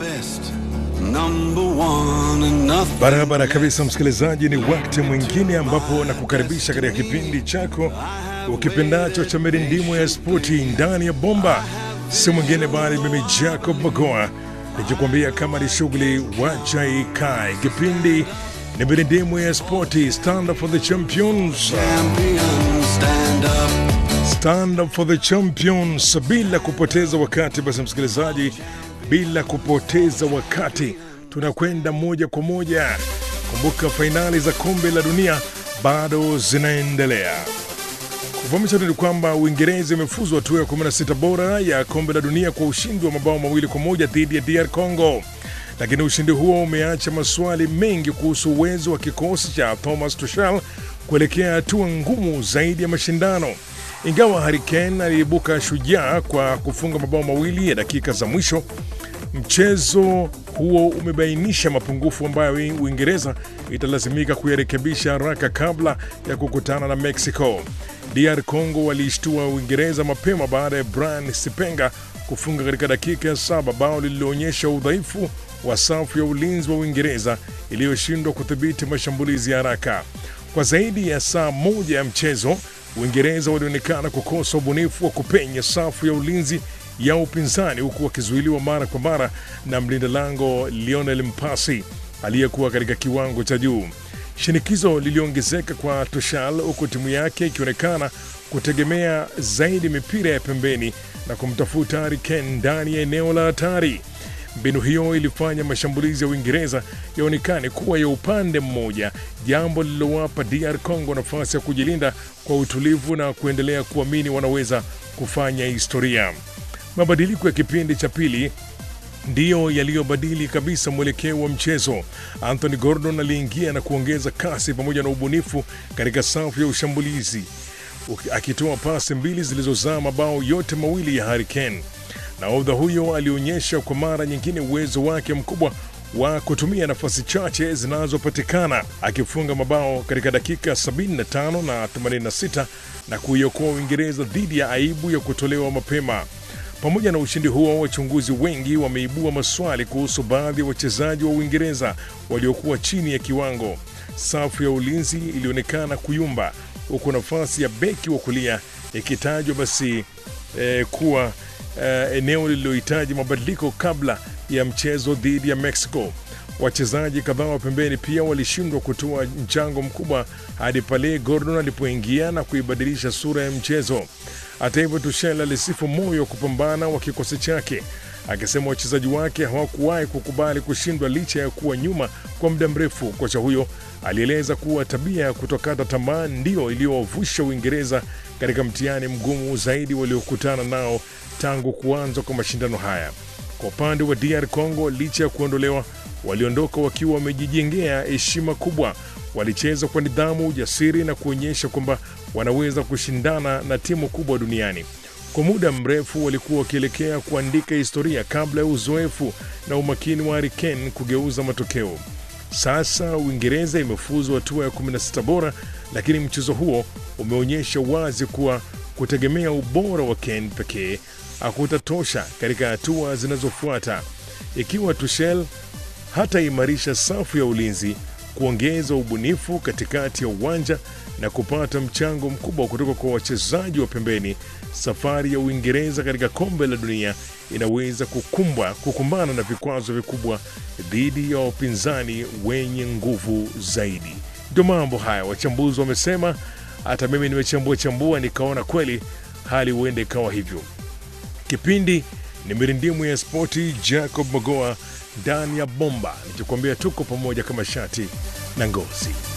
best, number one and nothing. Barabara kabisa, msikilizaji, ni wakati mwingine ambapo nakukaribisha katika kipindi chako ukipendacho cha mirindimu ya spoti ndani ya bomba. Si mwingine bali mimi Jacob Magoa nikikwambia kama ni shughuli wacha ikae. Kipindi ni mirindimu ya spoti, stand up for the champions, Champions stand up. stand up for the champions. Bila kupoteza wakati, basi msikilizaji, bila kupoteza wakati, tunakwenda moja kwa moja. Kumbuka fainali za kombe la dunia bado zinaendelea. Kufahamisha tu ni kwamba Uingereza imefuzwa hatua ya 16 bora ya kombe la dunia kwa ushindi wa mabao mawili kwa moja dhidi ya DR Congo, lakini ushindi huo umeacha maswali mengi kuhusu uwezo wa kikosi cha Thomas Tuchel kuelekea hatua ngumu zaidi ya mashindano. Ingawa Harry Kane aliibuka shujaa kwa kufunga mabao mawili ya dakika za mwisho, mchezo huo umebainisha mapungufu ambayo Uingereza italazimika kuyarekebisha haraka kabla ya kukutana na Mexico. DR Congo waliishtua Uingereza mapema baada ya Brian Sipenga kufunga katika dakika ya saba, bao lililoonyesha udhaifu wa safu ya ulinzi wa Uingereza iliyoshindwa kudhibiti mashambulizi ya haraka. Kwa zaidi ya saa moja ya mchezo, Uingereza walionekana kukosa ubunifu wa kupenya safu ya ulinzi ya upinzani huku wakizuiliwa mara kwa mara na mlinda lango Lionel Mpasi aliyekuwa katika kiwango cha juu. Shinikizo liliongezeka kwa Tuchel huku timu yake ikionekana kutegemea zaidi mipira ya pembeni na kumtafuta Harry Kane ndani ya eneo la hatari. Mbinu hiyo ilifanya mashambulizi ya Uingereza yaonekane kuwa ya upande mmoja, jambo lililowapa DR Congo nafasi ya kujilinda kwa utulivu na kuendelea kuamini wanaweza kufanya historia. Mabadiliko ya kipindi cha pili ndiyo yaliyobadili kabisa mwelekeo wa mchezo. Anthony Gordon aliingia na kuongeza kasi pamoja na ubunifu katika safu ya ushambulizi, uki- akitoa pasi mbili zilizozaa mabao yote mawili ya Harry Kane. Nahodha huyo alionyesha kwa mara nyingine uwezo wake mkubwa wa kutumia nafasi chache zinazopatikana akifunga mabao katika dakika 75 na 86 na kuiokoa Uingereza dhidi ya aibu ya kutolewa mapema. Pamoja na ushindi huo, wachunguzi wengi wameibua maswali kuhusu baadhi ya wachezaji wa Uingereza waliokuwa chini ya kiwango. Safu ya ulinzi ilionekana kuyumba, huku nafasi ya beki wa kulia ikitajwa basi eh, kuwa eh, eneo lililohitaji mabadiliko kabla ya mchezo dhidi ya Mexico. Wachezaji kadhaa wa pembeni pia walishindwa kutoa mchango mkubwa hadi pale Gordon alipoingia na kuibadilisha sura ya mchezo. Hata hivyo, Tuchel alisifu moyo wa kupambana wa kikosi chake, akisema wachezaji wake hawakuwahi kukubali kushindwa licha ya kuwa nyuma kwa muda mrefu. Kocha huyo alieleza kuwa tabia ya kutokata tamaa ndiyo iliyowavusha Uingereza katika mtihani mgumu zaidi waliokutana nao tangu kuanza kwa mashindano haya. Kwa upande wa DR Congo, licha ya kuondolewa, waliondoka wakiwa wamejijengea heshima kubwa. Walicheza kwa nidhamu, ujasiri na kuonyesha kwamba wanaweza kushindana na timu kubwa duniani. Kwa muda mrefu walikuwa wakielekea kuandika historia kabla ya uzoefu na umakini wa Harry Kane kugeuza matokeo. Sasa Uingereza imefuzwa hatua ya 16 bora, lakini mchezo huo umeonyesha wazi kuwa kutegemea ubora wa Kane pekee hakutatosha katika hatua zinazofuata. Ikiwa Tuchel hataimarisha safu ya ulinzi, kuongeza ubunifu katikati ya uwanja na kupata mchango mkubwa kutoka kwa wachezaji wa pembeni, safari ya Uingereza katika kombe la dunia inaweza kukumbwa kukumbana na vikwazo vikubwa dhidi ya wapinzani wenye nguvu zaidi. Ndio mambo haya wachambuzi wamesema. Hata mimi nimechambua chambua, nikaona kweli hali huenda ikawa hivyo. Kipindi ni mirindimu ya spoti, Jacob Magoa ndani ya bomba, nikikwambia tuko pamoja kama shati na ngozi.